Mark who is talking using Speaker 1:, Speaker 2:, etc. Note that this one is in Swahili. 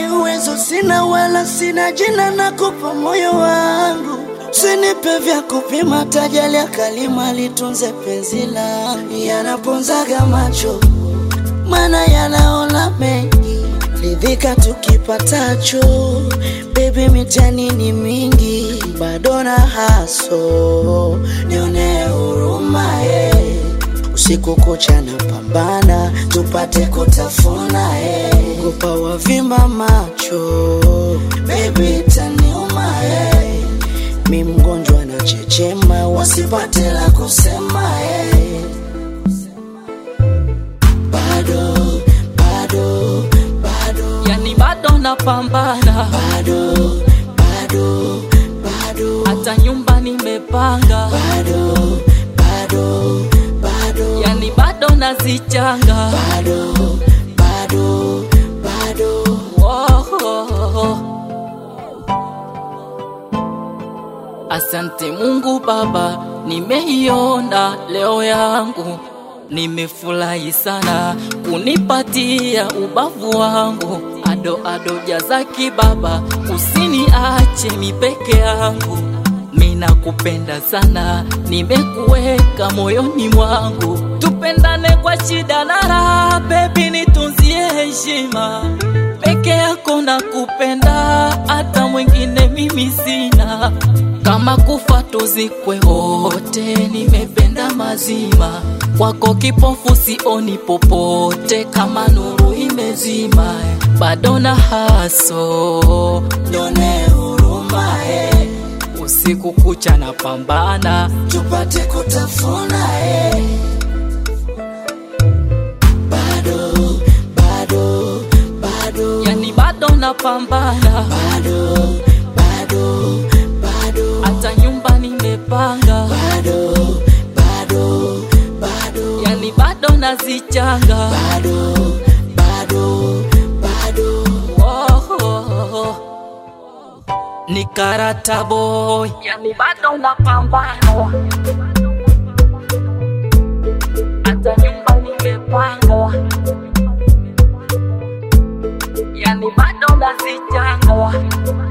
Speaker 1: uwezo sina, wala sina jina, nakupa moyo wangu. Usinipe vya kupima, tajali ya kalima, litunze penzi langu. Yanaponzaga macho, mana yanaona mengi, ridhika tukipatacho. Baby, mitani ni mingi, bado na haso, nione huruma eh. Usiku kucha na pambana, tupate kutafuna eh. Kupa wavimba macho, baby taniuma eh. Mi mgonjwa na chechema, wasipate la kusema eh. Bado, bado, bado,
Speaker 2: yani bado napambana,
Speaker 1: bado, bado, bado,
Speaker 2: hata nyumba nimepanga,
Speaker 1: bado, bado, bado,
Speaker 2: yani bado nazichanga.
Speaker 1: bado, bado, bado.
Speaker 2: Woah. Asante Mungu Baba, nimeiona leo yangu, nimefurahi sana kunipatia ubavu wangu. Ado ado jazaki Baba, usiniache mi peke yangu, mina kupenda sana, nimekuweka moyoni mwangu, tupendane kwa shida na raha, baby nitunzie heshima peke yako na kupenda, hata mwingine mimi sina. Kama kufa tuzikwe wote, nimependa mazima kwako, kipofu sioni popote, kama nuru imezima, bado na haso
Speaker 1: Nione huruma eh.
Speaker 2: usiku kucha na pambana,
Speaker 1: tupate kutafuna eh. Bado, bado, bado,
Speaker 2: yani bado napambana,
Speaker 1: bado, bado, bado,
Speaker 2: hata nyumba nimepanga,
Speaker 1: bado, bado, bado,
Speaker 2: yani bado nazichanga.
Speaker 1: bado, bado, bado.
Speaker 2: Woah. Ni karata boy, yani bado napambana, hata nyumba nimepanga, yani bado nazichanga.